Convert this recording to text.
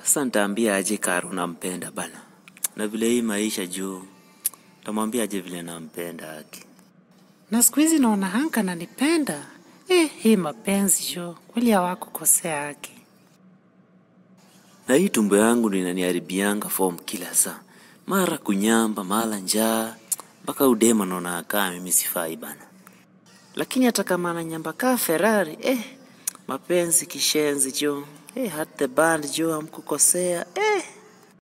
Sasa nitaambia aje Karo nampenda bana, na vile hii maisha juu, tamwambia aje vile nampenda haki. Na siku hizi naona Hank ananipenda. Eh, hii mapenzi jo, kweli hawakukosea haki. Na hii tumbo yangu ndo inaniharibianga form kila saa, mara kunyamba, mara njaa, mpaka udema naona akaa mimi sifai bana. Lakini hata kama ananyamba kaa Ferrari, eh, mapenzi kishenzi jo, eh, hat the band jo, hamkukosea eh.